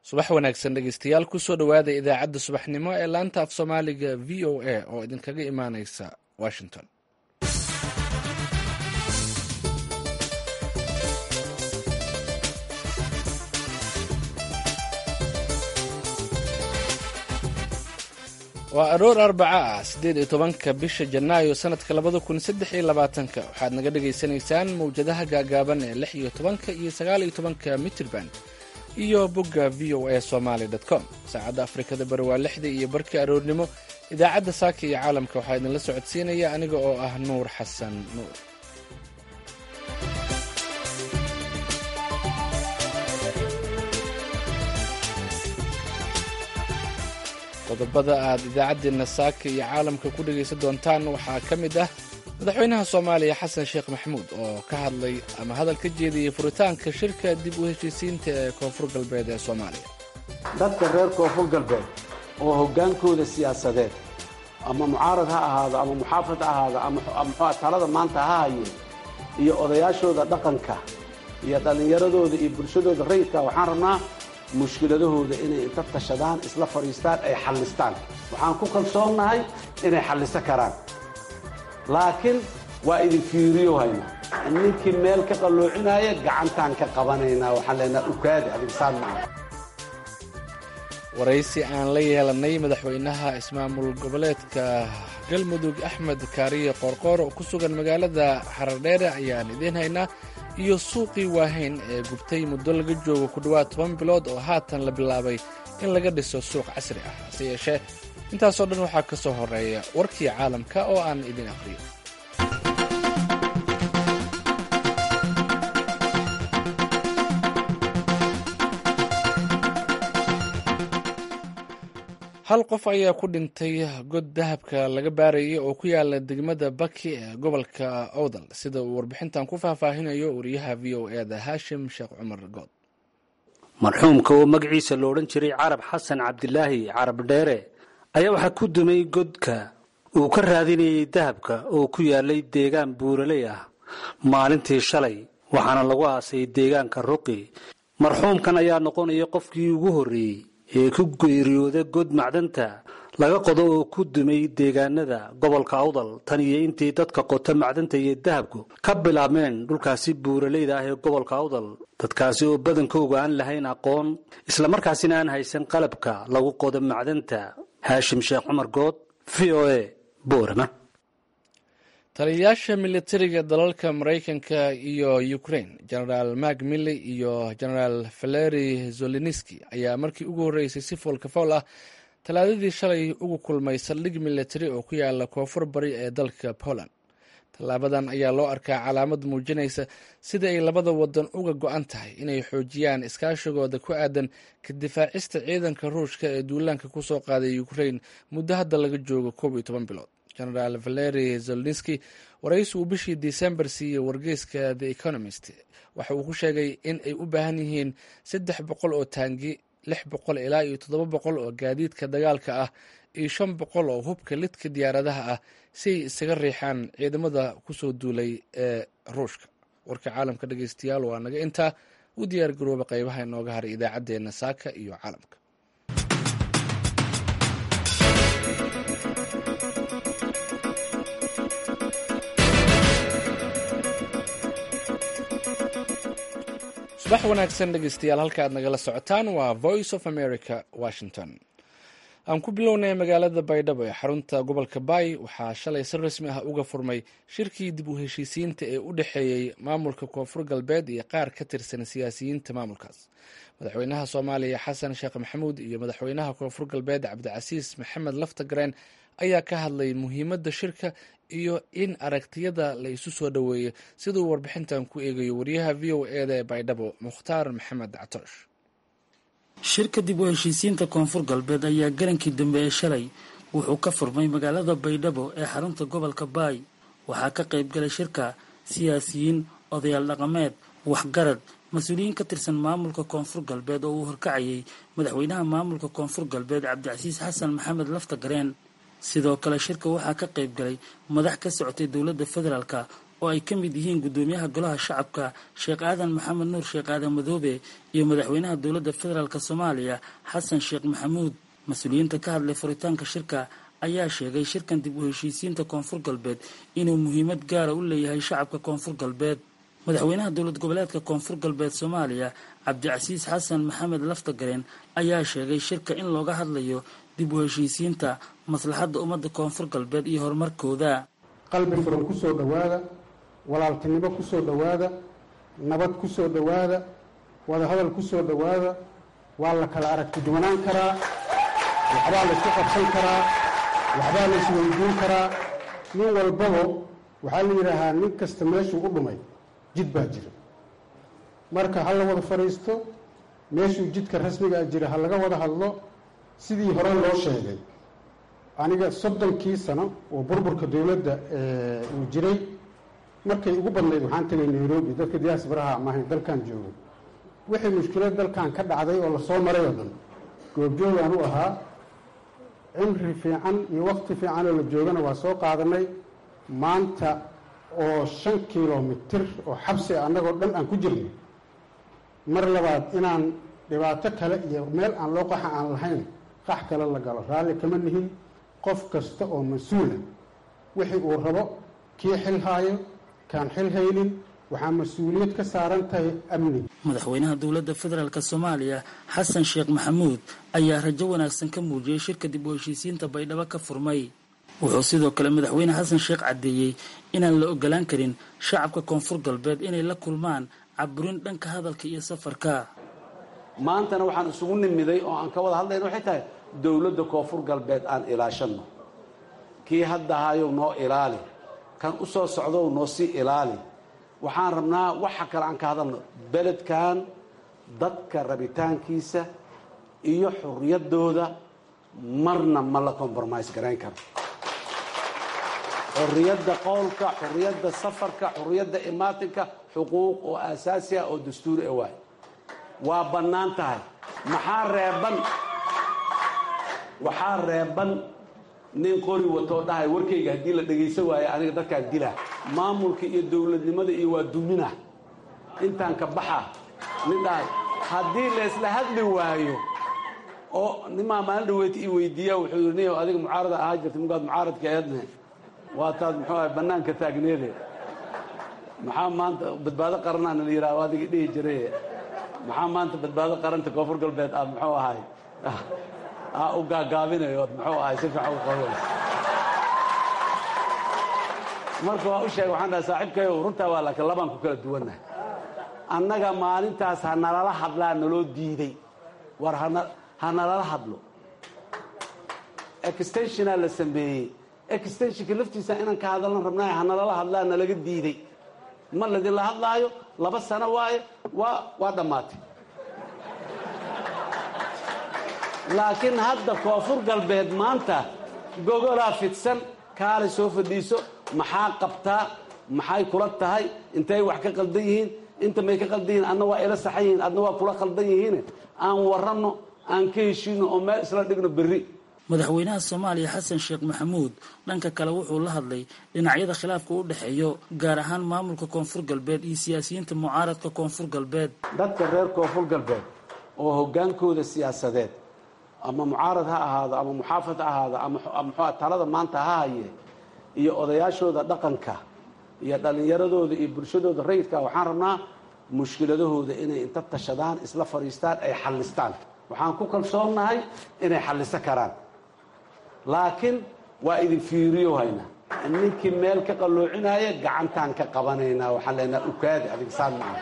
subax wanaagsan dhegeystayaal kusoo dhowaada idaacadda subaxnimo ee laanta af soomaaliga v o a oo idinkaga imaaneysa washington waa aroor arbaca ah siddeed iyo tobanka bisha janaayo sanadka labada kun saddex iyo labaatanka waxaad naga dhagaysanaysaan mawjadaha gaagaaban ee lix iyo tobanka iyo sagaal iyo tobanka mitrban iyo bogga v o a somaly com saacadda afrikada bari waa lixda iyo barkii aroornimo idaacadda saaka iyo caalamka waxaa idinla socodsiinaya aniga oo ah nuur xasan nuur qodobada aad idaacaddeenna saaka iyo caalamka ku dhegaysan doontaan waxaa ka mid ah madaxweynaha soomaaliya xasan sheekh maxamuud oo ka hadlay ama hadal ka jeediyey furitaanka shirka dib u heshiisiinta ee koonfur galbeed ee soomaaliya dadka reer koonfur galbeed oo hoggaankooda siyaasadeed ama mucaarad ha ahaado ama muxaafad ha ahaado ama muxua talada maanta ha hayeen iyo odayaashooda dhaqanka iyo dhallinyaradooda iyo bulshadooda rayidka waxaan rabnaa mushkiladahooda inay inta tashadaan isla fadhiistaan ay xallistaan waxaan ku kalsoonnahay inay xalliso karaan laakiin waa idin fiiriyo haynaa ninkii meel ka qalloocinaya gacantaan ka qabanaynaa waxaan leenaha ukaadi adigsaan maaha waraysi aan la yeelanay madaxweynaha ismaamul goboleedka galmudug axmed kaariye qoorqoor oo ku sugan magaalada xarardheere ayaan idiin haynaa iyo suuqii waahayn ee gubtay muddo laga joogo ku dhowaad toban bilood oo haatan la bilaabay in laga dhiso suuq casri ah hase yeeshee intaasoo dhan waxaa ka soo horeeya warkii caalamka oo aan idin aqriyo hal qof ayaa ku dhintay god dahabka laga baarayay oo ku yaala degmada baki ee gobolka owdal sida uu warbixintan ku faahfaahinayo wariyaha v o e da haashim sheekh cumar good marxuumka oo magaciisa lo odhan jiray carab xasan cabdilaahi carab dheere ayaa waxaa ku dumay godka uu ka raadinayay dahabka oo ku yaalay deegaan buuraley ah maalintii shalay waxaana lagu aasay deegaanka ruqi marxuumkan ayaa noqonaya qofkii ugu horreeyey ee ku geeriyooda god macdanta laga qodo oo ku dumay deegaanada gobolka awdal tan iyo intii dadka qota macdanta iyo dahabku ka bilaabmeen dhulkaasi buuraleyda ah ee gobolka awdal dadkaasi oo badankooga aan lahayn aqoon islamarkaasina aan haysan qalabka lagu qodo macdanta haashim sheekh cumar good v o a boorama taliyayaasha militariga dalalka maraykanka iyo ukraine genaraal mak milley iyo genaraal valeri zoleniski ayaa markii ugu horreysay si foolkafool ah talaadadii shalay ugu kulmay saldhig militari oo ku yaala koonfur bari ee dalka poland tallaabadan ayaa loo arkaa calaamad muujinaysa sida ay labada wadan uga go-an tahay inay xoojiyaan iskaashigooda ku aadan ka difaacista ciidanka ruushka ee duulaanka kusoo qaaday ukraine muddo hadda laga joogo koob iyo toban bilood genaraal valeri zeloniski waraysi uu bishii december siiyey wargeyska the economist waxa uu ku sheegay in ay u baahan yihiin saddex boqol oo taangi lix boqol ilaa iyo toddoba boqol oo gaadiidka dagaalka ah iyo shan boqol oo hubka lidka diyaaradaha ah si ay isaga riixaan ciidamada kusoo duulay ee ruushka warka caalamka dhegeystayaal waa naga intaa u diyaar garooba qeybaha inooga haray idaacaddeenna saaka iyo caalamka subax wanaagsan dhegeystayaal halka aad nagala socotaan waa voice of america washington aan ku bilownay magaalada baydhabo ee xarunta gobolka baay waxaa shalay si rasmi ah uga furmay shirkii dib u heshiisiinta ee u dhexeeyey maamulka koonfur galbeed iyo qaar ka tirsan siyaasiyiinta maamulkaas madaxweynaha soomaaliya xasan sheekh maxamuud iyo madaxweynaha koonfur galbeed cabdicasiis maxamed laftagareen ayaa ka hadlay muhiimadda shirka iyo in aragtiyada la isu soo dhoweeyo siduu warbixintan ku eegayo wariyaha v o eda ee baydhabo mukhtaar maxamed catoosh shirka dib u heshiisiinta koonfur galbeed ayaa garankii dambe ee shalay wuxuu ka furmay magaalada baydhabo ee xarunta gobolka baay waxaa ka qayb galay shirka siyaasiyiin odayaal dhaqameed waxgarad mas-uuliyiin ka tirsan maamulka koonfur galbeed oo uu horkacayay madaxweynaha maamulka koonfur galbeed cabdicasiis xasan maxamed laftagareen sidoo kale shirka waxaa ka qayb galay madax ka socotay dowladda federaalka oo ay ka mid yihiin guddoomiyaha golaha shacabka sheekh aadan maxamed nuur sheekh aadan madoobe iyo madaxweynaha dowladda federaalk soomaaliya xasan sheekh maxamuud mas-uuliyiinta ka hadlay furitaanka shirka ayaa sheegay shirkan dib u heshiisiinta koonfur galbeed inuu muhiimad gaara u leeyahay shacabka koonfur galbeed madaxweynaha dowlad goboleedka koonfur galbeed soomaaliya cabdicasiis xasan maxamed laftagareen ayaa sheegay shirka in looga hadlayo dib u heshiisiinta maslaxadda ummadda koonfur galbeed iyo horumarkooda qalbi furan ku soo dhowaada walaaltinimo ku soo dhowaada nabad ku soo dhowaada wadahadal ku soo dhowaada waa la kala aragti duwanaan karaa waxbaa la isku qabsan karaa waxbaa la isweydiin karaa nin walbaba waxaa la yidhaahaa nin kasta meeshuu u dhumay jid baa jira marka ha la wada fadhiisto meeshuu jidka rasmigaa jira ha laga wada hadlo sidii hore loo sheegay aniga soddonkii sano oo burburka dowladda uu jiray markay ugu badnayd waxaan tegay nairobi dadka diyaasbaraha amahayn dalkan joogo wixii mushkilad dalkan ka dhacday oo lasoo maray oo dhan goobjoogaan u ahaa cimri fiican iyo waqti fiican oo la joogana waa soo qaadanay maanta oo shan kilomitir oo xabsi annagoo dhan aan ku jirno mar labaad inaan dhibaato kale iyo meel aan loo qaxa aan lahayn qax kale la galo raalli kama nihin qof kasta oo mas-uula wixii uu rabo kii xil haayo kaan xil haynin waxaa mas-uuliyad ka saaran tahay amni madaxweynaha dowladda federaalk soomaaliya xasan sheekh maxamuud ayaa rajo wanaagsan ka muujiyey shirka dib u heshiisiinta baydhabo ka furmay wuxuu sidoo kale madaxweyne xasan sheekh caddeeyey inaan la ogolaan karin shacabka koonfur galbeed inay la kulmaan caburin dhanka hadalka iyo safarka maantana waxaan isugu nimiday oo aan ka wada hadlayna waxay tahay dowladda koonfur galbeed aan ilaashanno kii hadda hayow noo ilaali kan u soo socdow noo sii ilaali waxaan rabnaa waxa kale aan ka hadalno beledkan dadka rabitaankiisa iyo xurriyaddooda marna ma la compromise garayn karo xurriyadda qowlka xurriyadda safarka xurriyadda imaatinka xuquuq oo aasaasi ah oo dastuuri ah waay waa bannaan tahay maxaa reeban waxaa reeban nin qori watoo dhahay warkayga haddii la dhegaysan waayo aniga dadkaan dilaa maamulka iyo dowladnimada iyo waa dumina intaan ka baxa nin dhahay haddii laysla hadli waayo oo nimaa maalin dhaweyti i weydiiya wuxuu yidhi niyow adiga mucaarada ahaa jirta mugaad mucaaradka eedne waa taad muxuu ahay bannaanka taagneede maxaa maanta badbaado qaranaana la yidhaha adiga dhihi jiray maxaa maanta badbaado qaranta koonfur galbeed aad muxuu ahay u gaagaabinayo ood muxuu ahay si fiican u qabanayso marka waa u sheegay waxaan dhahay saaxiibkayo runtaa waa laakiin labaan ku kala duwannahay annaga maalintaas ha nalala hadlaa naloo diiday war ha nalala hadlo extensionaa la sameeyey extensionka laftiisa inaan ka hadallan rabnaayo ha nalala hadlaa nalaga diiday ma ladinla hadlaayo laba sano waaye waa waa dhammaatay laakiin hadda koonfur galbeed maanta gogolaa fidsan kaalay soo fadhiiso maxaa qabtaa maxay kula tahay intay wax ka qaldan yihiin inta may ka qaldan yihiin adna waa ila saxan yihiin adna waa kula qaldan yihiin aan waranno aan ka heshiino oo meel isla dhigno berri madaxweynaha soomaaliya xasan sheekh maxamuud dhanka kale wuxuu la hadlay dhinacyada khilaafka u dhexeeyo gaar ahaan maamulka koonfur galbeed iyo siyaasiyiinta mucaaradka koonfur galbeed dadka reer koonfur galbeed oo hoggaankooda siyaasadeed ama mucaarad ha ahaado ama muxaafad ha ahaado ama muxua talada maanta ha haye iyo odayaashooda dhaqanka iyo dhallinyaradooda iyo bulshadooda rayidka waxaan rabnaa mushkiladahooda inay inta tashadaan isla fadhiistaan ay xallistaan waxaan ku kalsoonnahay inay xalliso karaan laakiin waa idin fiiriyo hayna ninkii meel ka qalloocinaya gacantaan ka qabanaynaa waxaan leenaha ukaadi adig saan maaha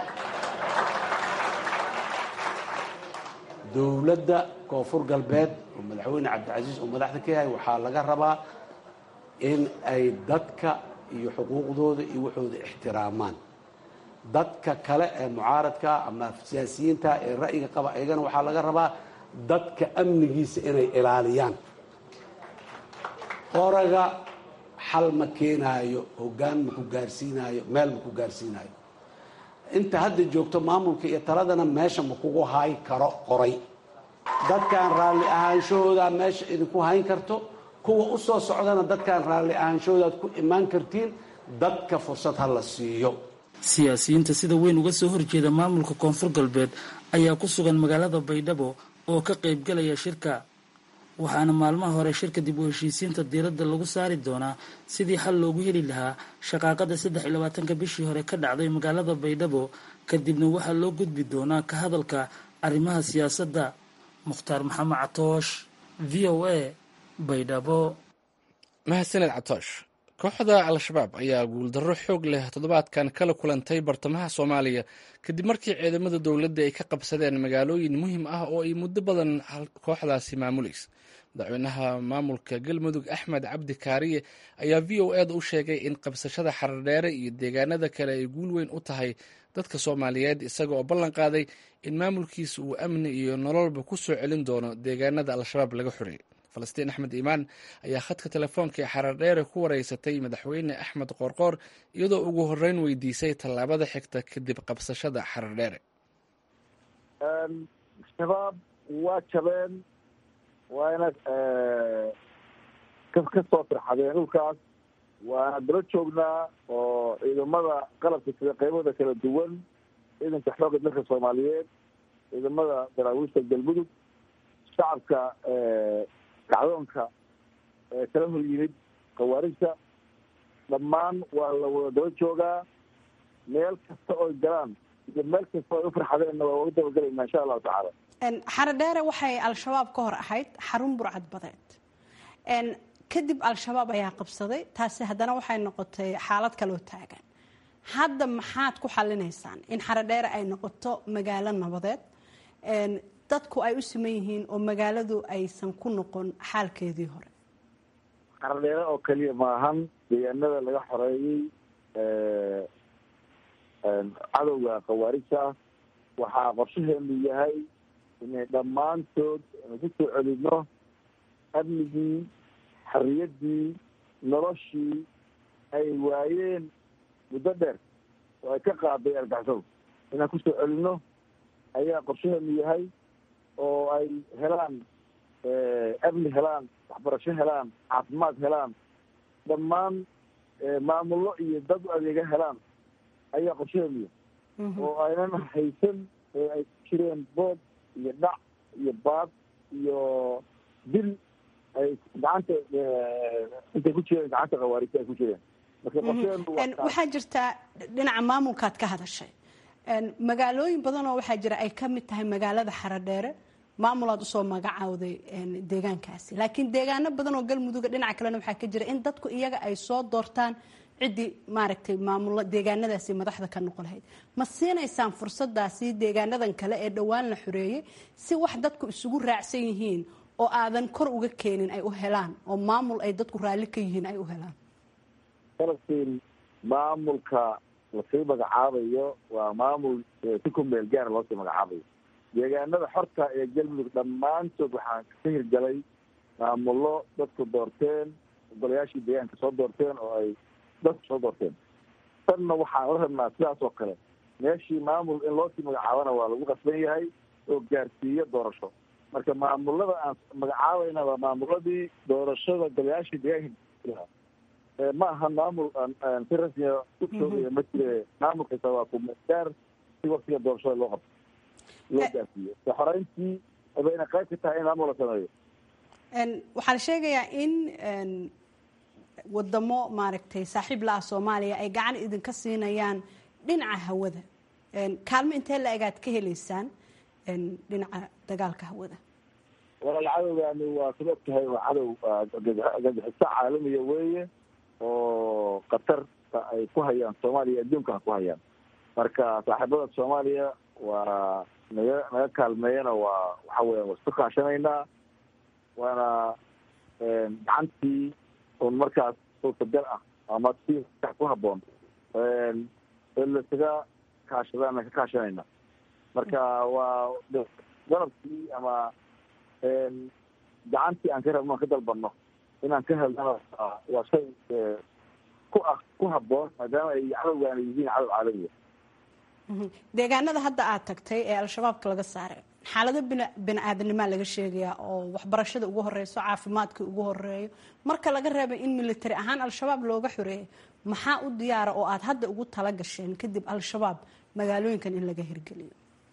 dowladda koonfur galbeed oo madaxweyne cabdicasiis oo madaxda ka yahay waxaa laga rabaa in ay dadka iyo xuquuqdooda iyo waxooda ixtiraamaan dadka kale ee mucaaradka ama siyaasiyiinta ee ra'yiga qaba ayagana waxaa laga rabaa dadka amnigiisa inay ilaaliyaan qoraga xal ma keenaayo hoggaan maku gaarsiinaayo meel maku gaarsiinaayo inta hadda joogto maamulka iyo taladana meesha makugu hayn karo qoray dadkaan raalli ahaanshahoodaa meesha idinku hayn karto kuwa u soo socdana dadkaan raalli ahaanshahoodaad ku imaan kartiin dadka fursad ha la siiyo siyaasiyiinta sida weyn uga soo horjeeda maamulka koonfur galbeed ayaa ku sugan magaalada baydhabo oo ka qaybgalaya shirka waxaana maalmaha hore shirka dib u heshiisiinta diiradda lagu saari doonaa sidii xal loogu heli lahaa shaqaaqada saddex iyo labaatanka bishii hore ka dhacday magaalada baydhabo kadibna waxaa loo gudbi doonaa ka hadalka arrimaha siyaasadda mukhtaar maxamed catoosh v o a baydhabo mahadsaned catoosh kooxda al-shabaab ayaa guuldarro xoog leh toddobaadkan kala kulantay bartamaha soomaaliya kadib markii ciidamada dowladda ay ka qabsadeen magaalooyin muhiim ah oo ay muddo badan kooxdaasi maamulaysa madaxweynaha maamulka galmudug axmed cabdi kaariye ayaa v o eda u sheegay in qabsashada xardheere iyo deegaanada kale ay guul weyn u tahay dadka soomaaliyeed isaga oo ballan qaaday in maamulkiisa uu amni iyo nololba ku soo celin doono deegaanada al-shabaab laga xoreeyey falastiin axmed iimaan ayaa khadka telefoonka ee xaradheere ku wareysatay madaxweyne axmed qoorqoor iyadoo ugu horreyn weydiisay tallaabada xigta kadib qabsashada xaradheere shabaab waa jabeen waana ka soo firxadeen dhulkaas waana daba joognaa oo ciidamada qalabka sida qaybada kala duwan ciidanka xoogga dalka soomaaliyeed ciidamada daraawiishta galmudug shacabka kacdoonka kala hor yimid khawaarijta dhammaan waa la wada daba joogaa meel kasta oy galaan iyo meel kasta oy u farxadeenna waa uga dabagalayna insha allahu tacaala xaradheere waxay al-shabaab ka hor ahayd xarun burcad badeed kadib al-shabaab ayaa qabsaday taasi haddana waxay noqotay xaalad kaloo taagan hadda maxaad ku xalinaysaan in xaradheere ay noqoto magaalo nabadeed dadku ay u siman yihiin oo magaaladu aysan ku noqon xaalkeedii hore xaradheere oo keliya maahan deegaanada laga xoreeyey cadowga khawaarijta waxaa qorshaheenu yahay inay dhammaantood ku soo celino amnigii xorriyaddii noloshii ay waayeen muddo dheer oo ay ka qaaday argaxsado inaan ku soo celino ayaa qorshaheenu yahay oo ay helaan amni helaan waxbarasho helaan caafimaad helaan dhammaan maamullo iyo dad u adeega helaan ayaa qorshaheenu yahay oo aynan haysan ee ay ku jireen bood iyo dhac iyo baad iyo dil ay gacanta intay ku jireen gacanta khawaarijta ay ku jireen marka qorshaheenu waxaa jirtaa dhinaca maamulkaad ka hadashay magaalooyin badan oo waxaa jira ay ka mid tahay magaalada xaradheere maamulaad usoo magacawday deegaankaasi laakiin deegaano badan oo galmuduga dhinaca kalena waxaa ka jira in dadku iyaga ay soo doortaan ciddii maaragtay maamulo deegaanadaasi madaxda ka noqon lahayd ma siinaysaan fursadaasi deegaanadan kale ee dhowaan la xoreeyey si wax dadku isugu raacsan yihiin oo aadan kor uga keenin ay u helaan oo maamul ay dadku raalli ka yihiin ay u helaan falastiin maamulka lasii magacaabayo waa maamul si ku meel gaara loosii magacaabayo deegaanada xorta ee galmudug dhammaantood waxaan ka hirgalay maamullo dadku doorteen golayaashii deegaanka soo doorteen oo ay dadku soo doorteen tanna waxaan la rabnaa sidaas oo kale meeshii maamul in loosii magacaabana waa lagu qasban yahay oo gaarsiiyo doorasho marka maamulada aan magacaabayna waa maamuladii doorashada golayaashii deegaanka ma aha maamul si rasmiya u joogaya ma jire maamul kasta waa kumegaar si waktiga doorashada loo qabto loo gaarsiiyo xoreyntii bayna qayb ka tahay in maamul la sameeyo waxaa la sheegayaa in wadamo maaragtay saaxiib la ah soomaaliya ay gacan idinka siinayaan dhinaca hawada kaalmo intee la egaad ka helaysaan dhinaca dagaalka hawada walaal cadowgaani waa sid og tahay waa cadow gagaxiso caalamiya weeye oo khatarta ay ku hayaan soomaaliya adduunka ku hayaan marka saaxiibada soomaaliya waa naga naga kaalmeeyana waa waxa weya waa isku kaashanaynaa waana gacantii un markaas suurtagal ah ama si ku haboon lasaga kaashadaan ka kaashanayna marka waa garabkii ama gacantii aan ka rabno aan ka dalbano inaan ka helnana waa shay ku ah ku haboon maadaama ay cadowgaana yihiin cadow caalamiya deegaanada hadda aad tagtay ee al-shabaabka laga saaray xaalado bini aadanimaa laga sheegayaa oo waxbarashada ugu horeyso caafimaadka ugu horeeyo marka laga reebay in military ahaan al-shabaab looga xoreeyo maxaa u diyaara oo aad hadda ugu tala gasheen kadib al-shabaab magaalooyinkan in laga hirgeliyo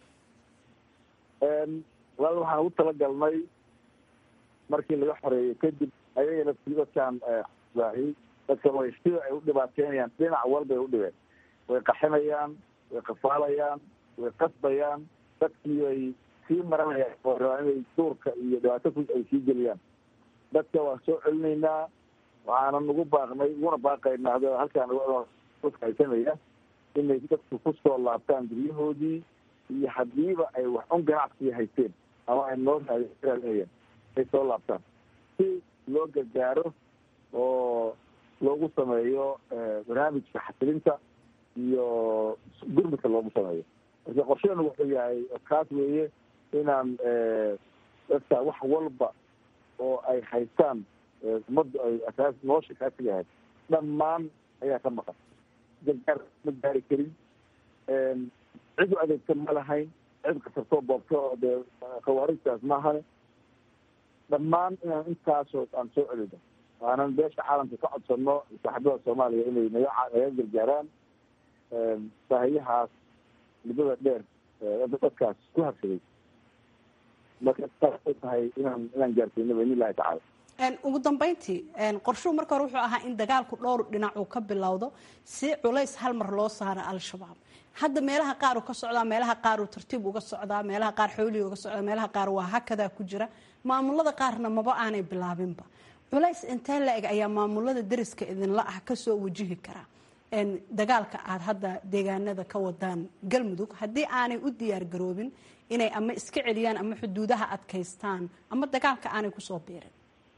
wal waxaan ugu talagalnay markii laga xoreeyo kadib ayagana si dadkaan waahi dadka way sida ay u dhibaateynayaan dhinac walbay u dhibeen way qaxinayaan way qafaalayaan way qasbayaan dadkii ay sii maranayaan oo rabaa inay duurka iyo dhibaato ku ay sii geliyaan dadka waan soo celinaynaa waxaana nagu baaqnay uguna baaqaynaa halkaan haysanaya inay dadku kusoo laabtaan guryahoodii iyo hadiiba ay wax un ganacsiga haysteen ama ay noo raadinayaan ay soo laabtaan si loo gargaaro oo loogu sameeyo barnaamijka xasilinta iyo gurmudka loogu sameeyo marka qorsheenu wuxuu yahay kaas weeye inaan dadka wax walba oo ay haystaan ummaddu ay asaas nolosha kaasiga ahayd dhammaan ayaa ka maqan gargaar ma gaari karin cid u adeegta ma lahayn cid kasartoo boobto oo dee khawaarijtaas maahane dhammaan inaan intaasoo aan soo celino waanan beesha caalamka ka codsano saaxiibada soomaaliya inay naga naga gargaaraan baahiyahaas muddada dheer dadkaas ku habsaday marka saasay tahay inaan inaan gaarsiino baidn illahi tacala ugu dambeyntii qorshuhu marka hore wuxuu ahaa in dagaalku dhowr dhinac uu ka bilowdo si culays hal mar loo saaro al-shabaab hadda meelaha qaar uu ka socdaa meelaha qaar uu tartiib uga socdaa meelaha qaar xoolihii uga socdaa meelaha qaar waa hakadaa ku jira maamulada qaarna maba aanay bilaabinba culays intee la-eg ayaa maamulada dariska idinla ah kasoo wajihi karaa dagaalka aada hadda deegaanada ka wadaan galmudug haddii aanay u diyaar garoobin inay ama iska celiyaan ama xuduudaha adkaystaan ama dagaalka aanay kusoo biirin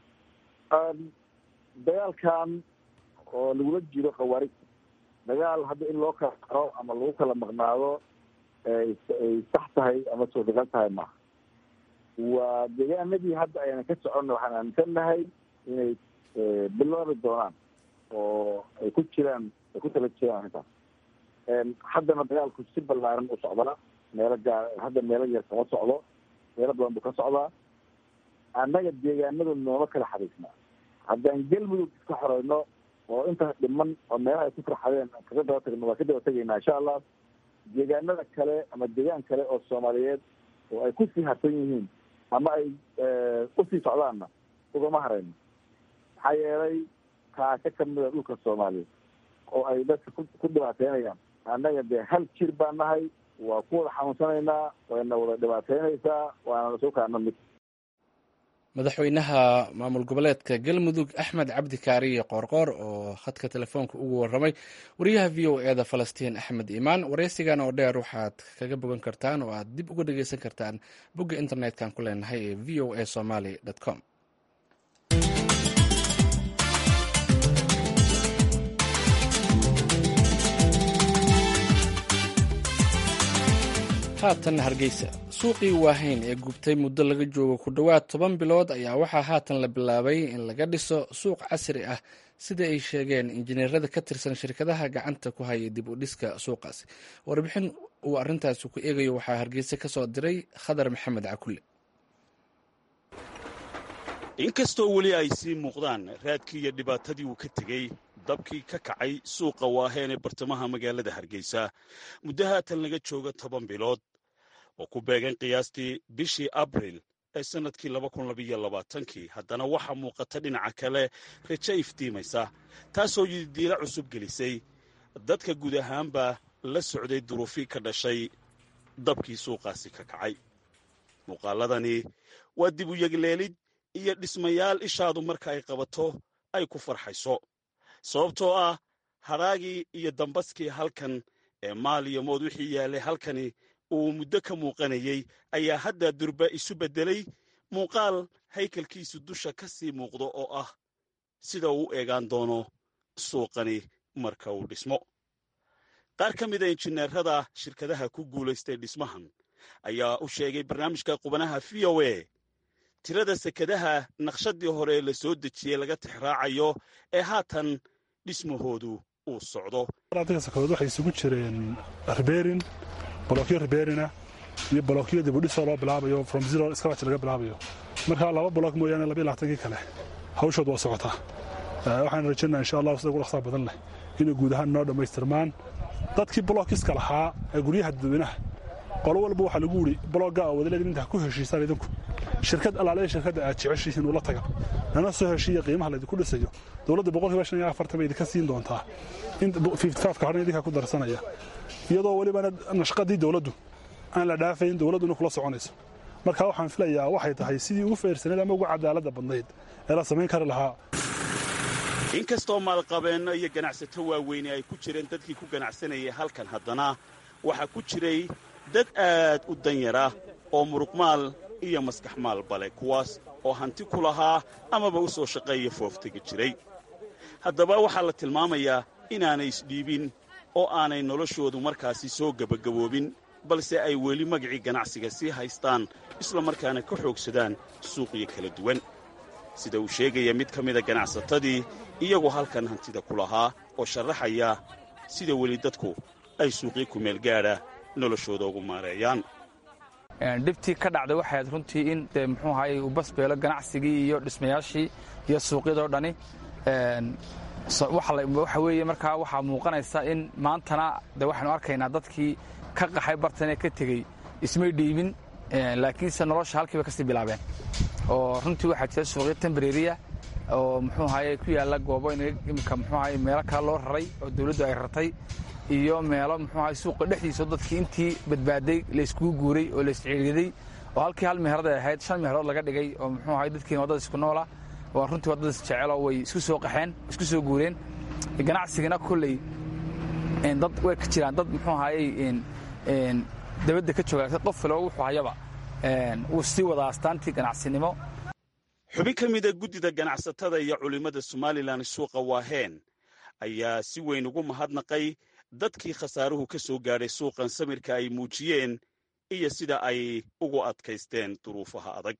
dagaalkan oo lagula jiro khawaarijta dagaal hadda in loo kala qaro ama lagu kala maqnaado ay sax tahay ama suurtagal tahay maaha waa deegaanadii hadda ayna ka soconna waxaan aaminsannahay inay bilaabi doonaan oo ay ku jiraan ay ku tala jiraan arrintaas haddana dagaalku si ballaaran u socdaa meelo gaar hadda meelo yar kama socdo meelo badan buu ka socdaa annaga deegaanadu nooma kala xariisnaa haddaan galmudug iska xoreyno oo intaas dhiman oo meelaha ay ku farxadeen kaga daba tagno waa ka daba tegaynaa insha allah deegaanada kale ama deegaan kale oo soomaaliyeed oo ay kusii harsan yihiin ama ay usii socdaanna ugama harayno maxaa yeelay kaasho kamida dhulka soomaaliyeed oo ay dadka ku dhibaateynayaan annaga dee hal jir baan nahay waa ku wada xanuunsanaynaa wayna wada dhibaateynaysaa waana lasoo kaana mid madaxweynaha maamul goboleedka galmudug axmed cabdi kaariye qoorqoor oo khadka telefoonka ugu waramay wariyaha v o eda falastiin axmed imaan wareysigan oo dheer waxaad kaga bogan kartaan oo aad dib uga dhegeysan kartaan bogga internet-kan ku leenahay ee v o a somaly com haatan hargeysa suuqii waahayn ee gubtay muddo laga joogo ku dhowaad toban bilood ayaa waxaa haatan la bilaabay in laga dhiso suuq casri ah sida ay sheegeen injineerada ka tirsan shirkadaha gacanta ku haya dib u dhiska suuqaasi warbixin uu arrintaasi ku eegayo waxaa hargeysa ka soo diray khadar maxamed cakulle inkastoo weli ay sii muuqdaan raadkii iyo dhibaatadii uu ka tegey dabkii ka kacay suuqa waaheen ee bartamaha magaalada hargeysa muddo haatan laga jooga toban bilood oo ku beegan qiyaastii bishii abril ee sannadkii labakunlabayoabaatankii haddana waxaa muuqata dhinaca kale rajo iftiimaysa taasoo yididiila cusub gelisay dadka guud ahaanba la socday duruufii ka dhashay dabkii suuqaasi ka kacay muuqaaladani waa dib u yegleelid iyo dhismayaal ishaadu marka ay qabato ay ku farxayso sababtoo ah hadhaagii iyo dambaskii halkan ee maal iyo mood wixii yaallay halkani uu muddo ka muuqanayey ayaa hadda durba isu beddelay muuqaal haykalkiisu dusha ka sii muuqdo oo ah sida uu u eegaan doono suuqani marka uu dhismo qaar ka mida injineerada shirkadaha ku guulaystay dhismahan ayaa u sheegay barnaamijka qubanaha v o a tirada sekadaha naqshadii hore la soo dejiyey laga tixraacayo ee haatan dhismahoodu uu socdo sakadood waxay isugu jireen ribeerin bolokyo ribeerina iyo bolokyo dibudhisoo loo bilaabayo from zero scratch laga bilaabayo marka laba bolok mooyaane laba iyo labaatankii kale hawshood waa socotaa waxaan rajaynaa insha allah sida ugu dhaqsaa badan leh inay guud ahaan noo dhammaystirmaan dadkii bolokkiska lahaa ee guryaha dadweynaha qolo walba waxaa lagu yidhi bologgaa oo wadaleedin intaa ku heshiisaan idinku shirkad allaale shirkadda aad jeceshihiin ula taga nana soo heshiiya qiimaha laydinku dhisayo dowladda boqolkiiba shan iyo afartan bay idinka siin doontaa in fifty fiveka horna idinkaa ku darsanaya iyadoo welibana nashqadii dowladdu aan la dhaafayn dowladduna kula soconayso marka waxaan filayaa waxay tahay sidii ugu feersaneed ama ugu cadaaladda badnayd ee la samayn kari lahaa inkastoo maalqabeenno iyo ganacsato waaweyne ay ku jireen dadkii ku ganacsanayay halkan haddana waxaa ku jiray dad aad u danyara oo muruqmaal iyo maskax maalbale kuwaas oo hanti ku lahaa amaba u soo shaqeeya fooftegi jiray haddaba waxaa la tilmaamayaa inaanay isdhiibin oo aanay noloshoodu markaasi soo gebagaboobin balse ay weli magacii ganacsiga sii haystaan isla markaana ka xoogsadaan suuqyo kala duwan sida uu sheegaya mid ka mida ganacsatadii iyagu halkan hantida ku lahaa oo sharaxaya sida weli dadku ay suuqyo kumeelgaadha noloshooda ugu maareeyaan dhibtii ka dhacday waxay ahayd runtii in dee muxuu ahaayey uu basbeelo ganacsigii iyo dhismayaashii iyo suuqyadoo dhani waxa weeye markaa waxaa muuqanaysa in maantana de waxaynu arkaynaa dadkii ka qaxay bartanee ka tegey ismay dhiibin laakiinse nolosha halkiiba kasii bilaabeen oo runtii waxaa jira suuqyo tembreriya oo muxuu ahaye ku yaalla goobo imika muxuu ahaye meelo kale loo raray oo dawladdu ay rartay iyo meelo muxuu ahaye suuqa dhexdiisa dadkii intii badbaaday layskugu guuray oo laysciiriyaday oo halkii hal meherad ay ahayd shan meherood laga dhigay oo muxuu ahaye dadkiina waddada isku noola waa runtii waddada isjeceloo way isku soo qaxeen isku soo guureen ganacsigana kolley dad way ka jiraan dad muxuu ahaayey dabadda ka jooga qof kale oo wuxuu hayaba wuu sii wadaa astaantii ganacsinimo xubin ka mida guddida ganacsatada iyo culimmada somalilan suuqa waaheen ayaa si weyn ugu mahadnaqay dadkii khasaaruhu ka soo gaadhay suuqan samirka ay muujiyeen iyo sida ay ugu adkaysteen duruufaha adag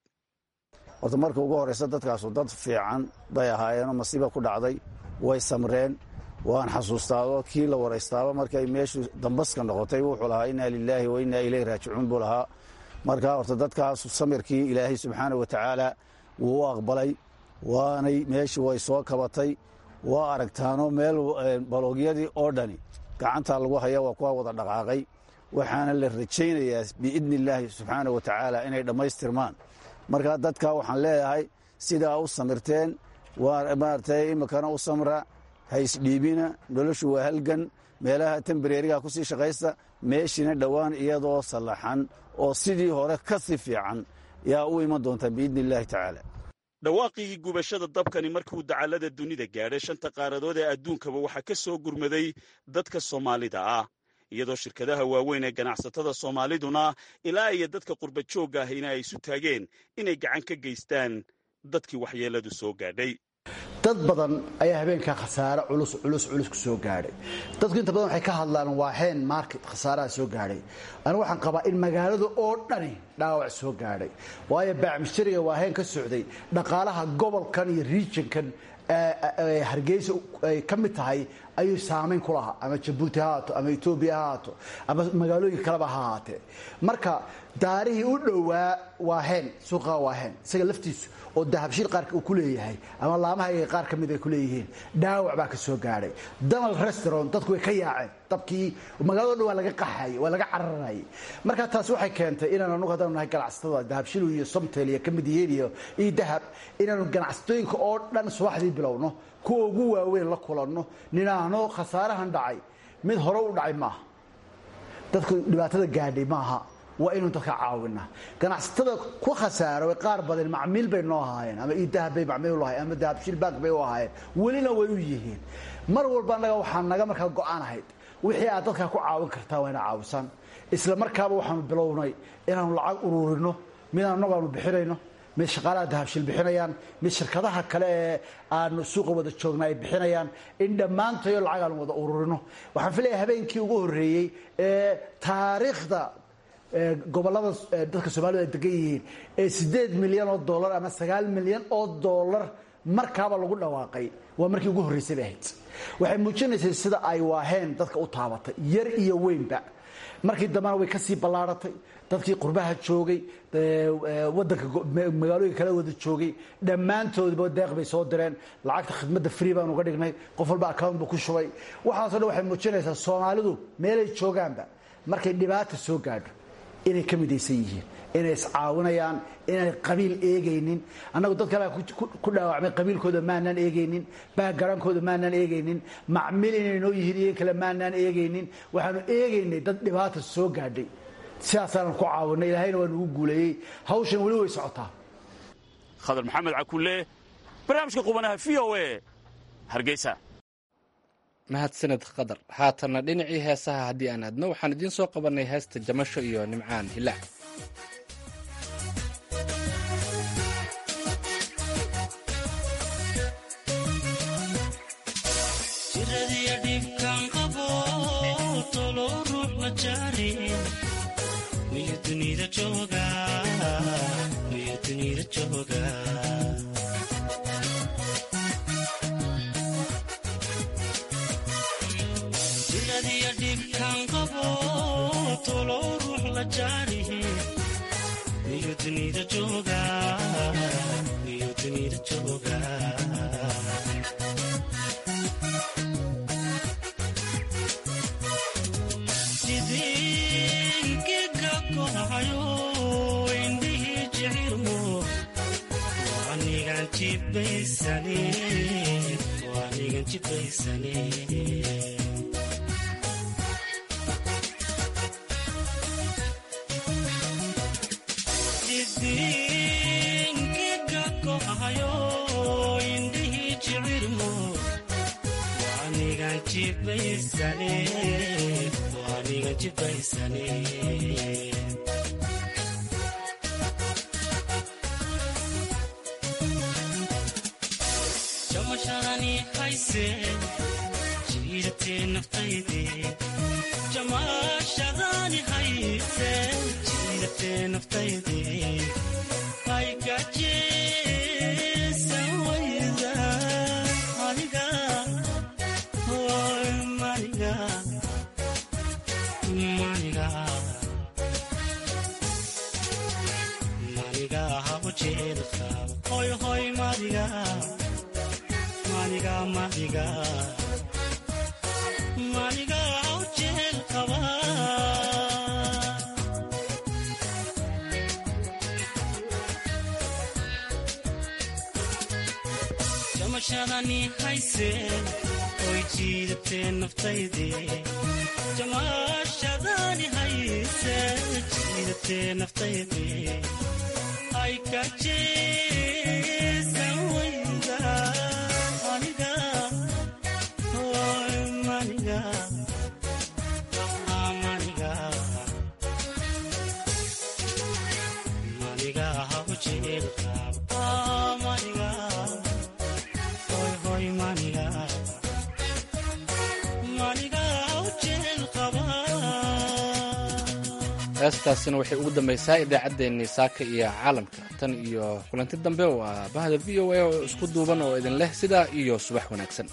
horta marka ugu horraysa dadkaasu dad fiican bay ahaayeenoo masiiba ku dhacday way samreen waan xasuustaado kii la waraystaaba markay meeshu dambaska noqotay wuxuu lahaa inna lilaahi wa innaa ilayh raajicuun buu lahaa marka horta dadkaas samirkii ilaahay subxaana wa tacaala wuu u aqbalay waanay meeshii way soo kabatay waa aragtaano meel baloogyadii oo dhani gacantaa lagu haya waa kuwa wada dhaqaaqay waxaana la rajaynayaa biidni illaahi subxaana wa tacaala inay dhammaystirmaan marka dadka waxaan leeyahay sidaa u samirteen waa maaragtay iminkana u samra ha isdhiibina noloshu waa halgan meelaha tembareeriga ku sii shaqaysta meeshiina dhowaan iyadoo sallaxan oo sidii hore ka si fiican yaa u iman doontaa biidni illaahi tacaala dhawaaqigii gubashada dabkani markuu dacallada dunida gaadhay shanta qaaradood ee adduunkaba waxaa ka soo gurmaday dadka soomaalida ah iyadoo shirkadaha waaweyn ee ganacsatada soomaaliduna ilaa iyo dadka qurba joogga ahina ay isu taageen inay gacan ka geystaan dadkii waxyeelladu soo gaadhay dad badan ayaa habeenkaa khasaare culus culus culus ku soo gaadhay dadku inta badan waxay ka hadlaan waaheen market khasaaraha soo gaadhay anigu waxaan qabaa in magaalada oo dhani dhaawac soo gaadhay waayo baacmishariga waaheen ka socday dhaqaalaha gobolkan iyo regionkan hargeysa ay ka mid tahay ayuu saamayn ku lahaa ama jabuuti ha haato ama etoobiya ha haato ama magaalooyin kaleba ha ahaatee marka daarihii u dhowaa waaheen suuqaa waaheen isaga laftiisu oo dahabshiil qaarka uu ku leeyahay ama laamaha qaar ka mid ay ku leeyihiin dhaawac baa ka soo gaadhay donald restaurant dadku way ka yaaceen dabkii magaalado dhan waa laga qaxayay waa laga cararayay marka taasi waxay keentay inaan anugu haddanu nahay ganacsatada dahabshiil iyo somtel iyo ka mid yihiin iyo iyo dahab inaanu ganacsatooyinka oo dhan subaxdii bilowno kuwa ugu waaweyn la kulanno ninaano khasaarahan dhacay mid hore u dhacay maaha dadku dhibaatada gaadhay maaha waa inuu dadka caawina ganacsatada ku khasaaro qaar badan macmiil bay noo ahaayeen ama idahab bay macmiil u lahayen ama dahabshiil bank bay u ahaayeen welina way u yihiin mar walba annaga waxaa naga markaa go-aan ahayd wixii aad dadkaa ku caawin kartaa waa ina caawisan isla markaaba waxaanu bilownay inaanu lacag uruurino midaan annagu aanu bixinayno mid shaqaalaha dahabshiil bixinayaan mid shirkadaha kale ee aanu suuqa wada joogna ay bixinayaan in dhammaantayo lacag aanu wada ururino waxaan filaya habeenkii ugu horreeyey ee taariikhda gobolada dadka soomaalida ay degan yihiin ee siddeed milyan oo dollar ama sagaal milyan oo dollar markaaba lagu dhawaaqay waa markii ugu horreysay bay ahayd waxay muujinaysay sida ay waaheen dadka u taabatay yar iyo weynba markii dambena way kasii ballaaratay dadkii qurbaha joogay wadanka magaalooyinka kala wada joogay dhammaantoodba deeq bay soo direen lacagta khidmadda free baan uga dhignay qof walba account buu ku shubay waxaaso dhan waxay muujinaysaa soomaalidu meelay joogaanba markay dhibaata soo gaadho inay ka midaysan yihiin inay iscaawinayaan inay qabiil eegaynin annagu dad kale ku dhaawacmay qabiilkooda maanaan eegaynin baagarankooda maanaan eegaynin macmil inay noo yihiin iyo kale maanaan eegaynin waxaanu eegaynay dad dhibaata soo gaadhay sidaasaanan ku caawinay ilaahayna waa nugu guuleeyey hawshan weli way socotaa khadar maxamed cakulle barnaamijka qubanaha v o e hargeysa mahadsaned khadar haatanna dhinacii heesaha haddii aan aadno waxaan idiin soo qabannay heesta jamasho iyo nimcaan hilaac heestaasina waxay ugu dambaysaa idaacaddeenii saaka iyo caalamka tan iyo kulanti dambe waa bahda v o a oo isku duuban oo idin leh sidaa iyo subax wanaagsan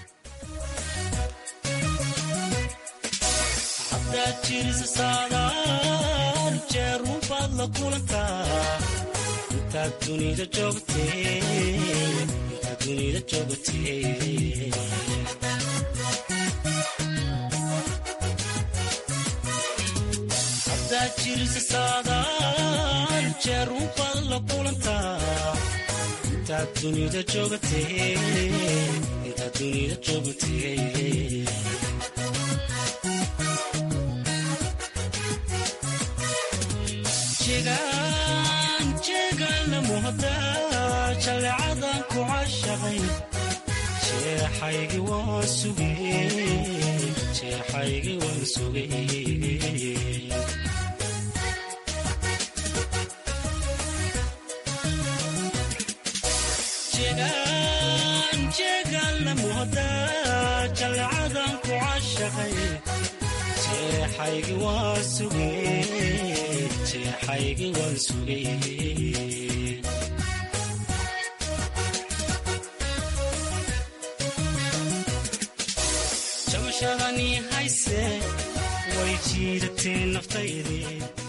jeerunbaad la kulantaa intaad dunida joogtay jeegaanla muhdaa jaleecadan ku cashaqay jeexaygi waan sugay jeegaanla muhdaa jaleecadan ku cashaqay jeexaygi waan sugay jeexaygi waan sugay jamashadani hayse way way jiidatee naftayde